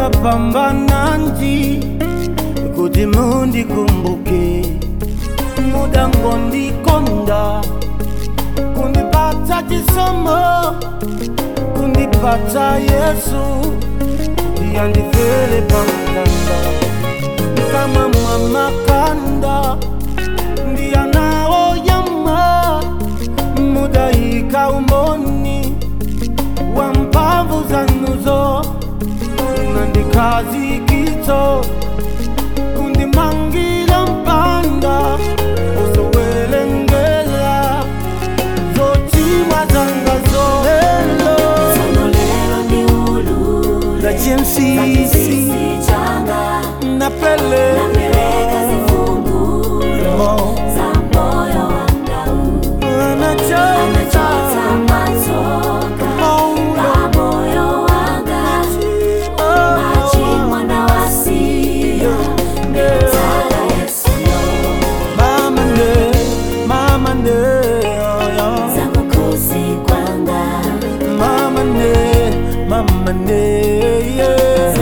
mudapambana nji kuti mundikumbuke mudangondikonda kundipata chisomo kundipata yesu yandifele pamtanda kama mwamakanda ndiyanawoyama mudahika umoni wa mpamvu zanuzo nandikazikito kundimangira mpanda usowelengela zochimwa zangazo helo Sono lero ndi ulule la jensisi Sisi changa napele Napeleka zifungulo Za moyo wangu Anachota machoka Kwa moyo wanga Machi mwana wasia Mbitala Yesu yo Mama ne, mama ne, oh, yeah. Za kukusi kwanga mama ne, mama ne, yeah.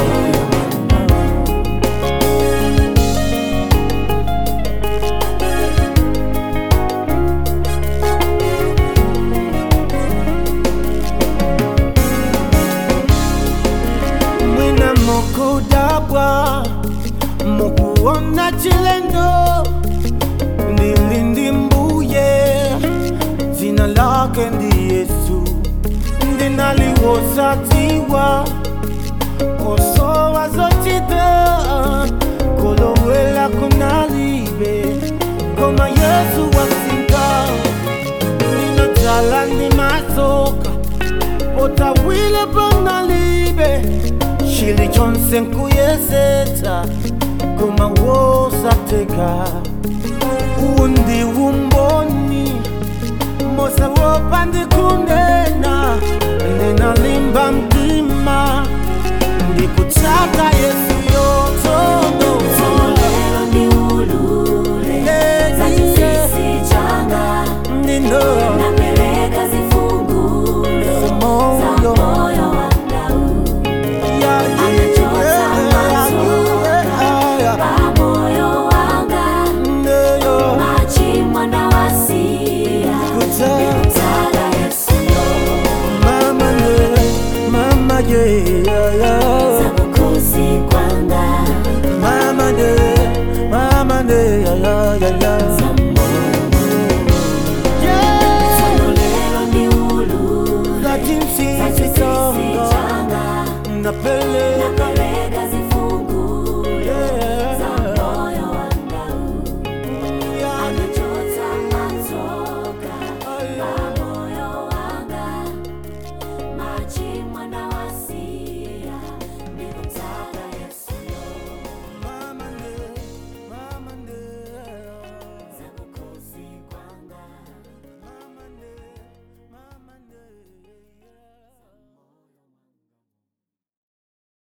Mwina mukudabwa mukuona chilendo ndilindi mbuye jina lake ndi yesu ndinaliwosatiwa kosowa zochita kolowela kunalibe koma yesu wasinga ninotala ndi masoka potawile panalibe chili chonse nkuyesetsa koma wosateka undi umboni mosa wopa ndikunena ndinalimba mtima ndikutsaka yesu Sono yotondo lero ndi ulule Za chisisi changa ndino Napeleka zifungulo Za moyo moyo wangu Anachota machoka Kwa moyo wanga Machi mwana wasia Mbitala Yesu yo Mama ne, mama yeah, yeah, yeah. Za kukusi kwanga Mama ne, mama ne, yeah, yeah, yeah, yeah. Za moyo Yeah. Sono lero ndi ulule Za jinsi Za chisisi sitongo changa napele